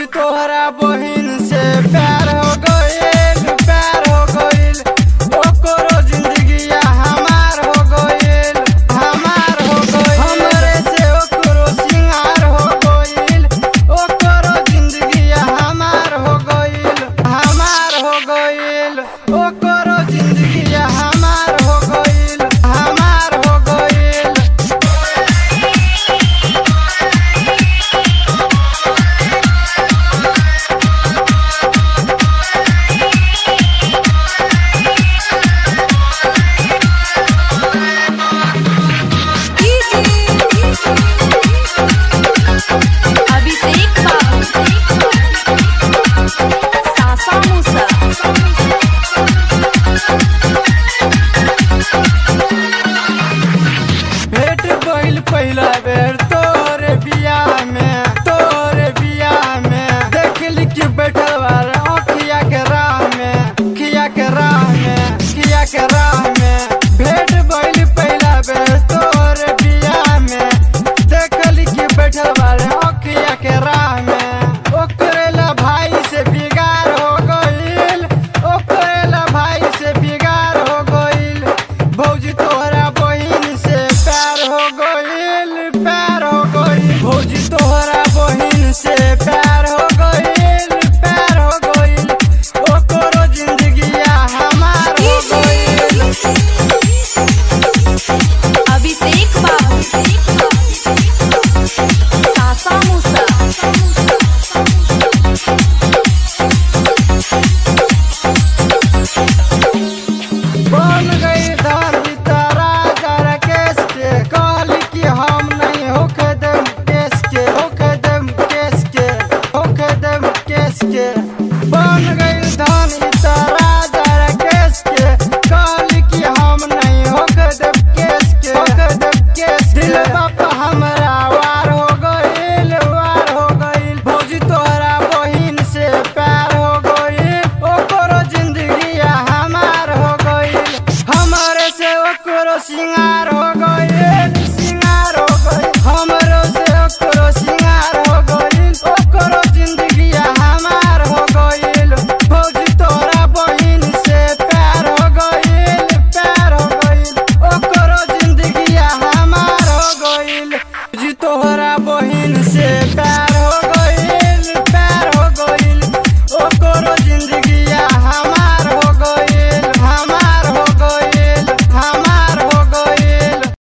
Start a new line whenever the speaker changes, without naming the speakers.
भौजी तोहरा बहिन से प्यार हो गइल प्यार हो गइल ओकरो जिंदगिया हमार हो गइल हमार हो गइल हमरे से ओकरो सिंगार हो गइल ओकरो जिंदगिया हमार हो गइल हमार हो गइल ओकरो जिंदगिया हमार हो गइल हमार हो गइल
अभिषेक बाबू सासा मूसा
भेट भइल पहिला बेर तोरे बियाह में तोरे बियाह में देखली कि बैठल बार अखिया के राह में खिया के राह में खिया के राह में भेट भइल पहिला बेर तोरे बियाह में देखली कि बैठल बार अखिया के राह में ओकरे ला भाई से बिगाड़ हो गइल ओकरे ला भाई से बिगाड़ हो गइल भौजी तोहरा बहिन से प्यार हो गइल प्यार हो गइल भौजी तोहरा बहिन से प्यार